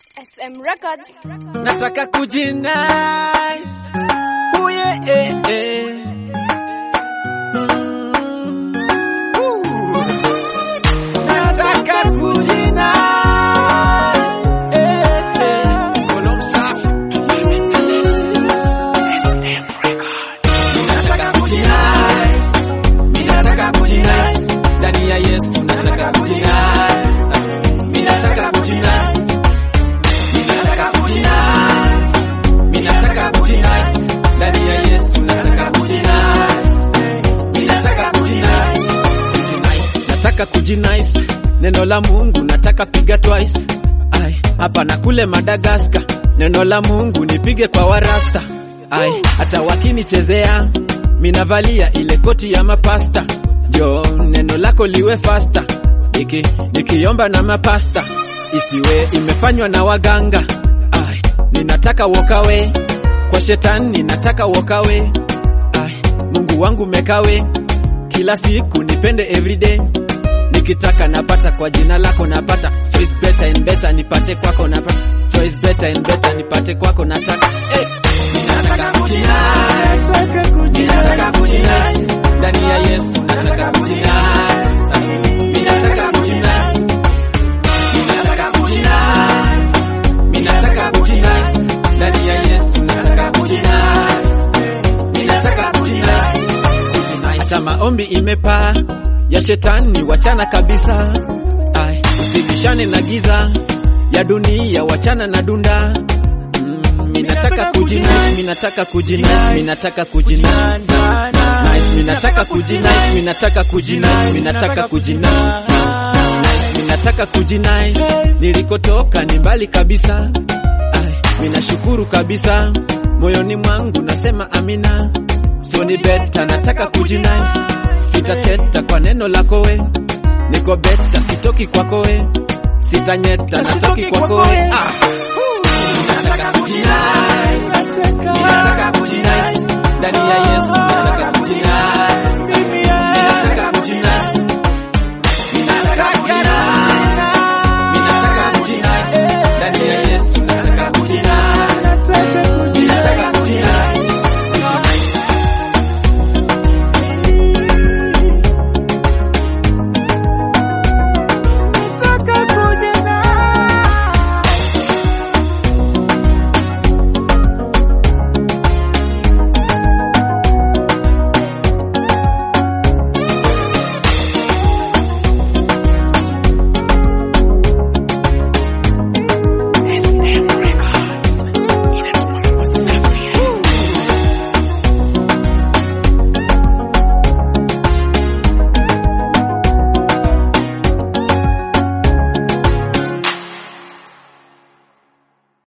SM Records. nataka kujinice uye eh, eh. Mm. Woo. nataka kujinice eh, eh. Mkono msafi. Nataka kujinice. Mimi nataka kujinice. ndani ya Yesu nataka kujinice. Mimi nataka kujinice. Ninataka kujinice. Mimi nataka kujinice. Ndani ya Yesu nataka kujinice. Mimi nataka kujinice. Kujinice. Nataka kujinice. Neno la Mungu nataka piga twice. Ai, hapa na kule Madagaskar. Neno la Mungu nipige kwa warasta. Ai, hata wakinichezea minavalia ile koti ya mapasta. Jo, neno lako liwe fasta. Niki, nikiomba na mapasta isiwe imefanywa na waganga. Ai, ninataka wokawe kwa shetani, ninataka wokawe. Ai, Mungu wangu mekawe kila siku nipende everyday nikitaka napata kwa jina lako napata so it's better and better nipate kwako napata so it's better and better nipate kwako nataka hey. Ninataka kujinice. Ninataka kujinice. ndani ya Yesu nataka kujinice. Ninataka kujinice. Ninataka kujinice. Ninataka kujinice. ndani ya Yesu nataka kujinice. Ninataka kujinice. Kujinice. Hata maombi imepaa ya shetani wachana kabisa. Ai, usibishane na giza ya dunia wachana na dunda. Mm, minataka kujinice, minataka kujinice, minataka kujinice. Nice, minataka kujinice, minataka kujinice, minataka kujinice. Nice, minataka kujinice. Nilikotoka ni mbali kabisa. Ai, minashukuru kabisa. Moyoni mwangu nasema amina. So ni beta, nataka kujinice. Sitateta kwa neno lako we. Niko beta, sitoki kwako we. Sitanyeta, natoki kwako we. Ah. Nataka kujinice. Ninataka kujinice. Ndani ya Yesu nataka